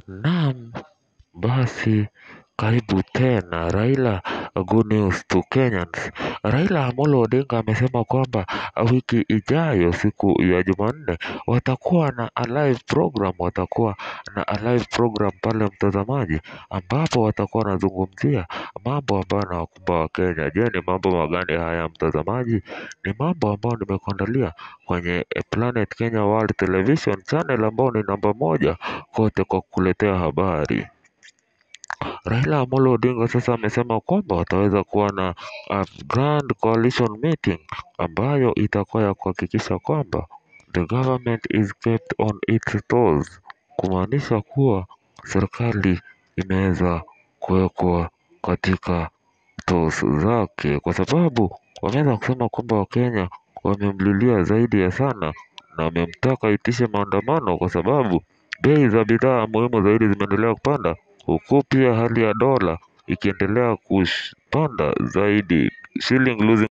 Naam, basi karibu tena Raila Good News to Kenyans. Raila Amolo Odinga amesema kwamba wiki ijayo siku ya Jumanne watakuwa na a live program, watakuwa na a live program pale mtazamaji, ambapo watakuwa wanazungumzia mambo ambayo yanawakumba Wakenya. Je, ni mambo magani haya mtazamaji? Ni mambo ambayo nimekuandalia kwenye Planet Kenya World Television channel ambao ni namba moja kote kwa kukuletea habari. Raila Amolo Odinga sasa amesema kwamba wataweza kuwa na a grand coalition meeting ambayo itakuwa ya kuhakikisha kwamba the government is kept on its toes, kumaanisha kuwa serikali imeweza kuwekwa katika toes zake, kwa sababu wameweza kusema kwamba Wakenya wamemlilia zaidi ya sana na wamemtaka aitishe maandamano kwa sababu bei za bidhaa muhimu zaidi zimeendelea kupanda, huku pia hali ya dola ikiendelea kupanda zaidi, shilling losing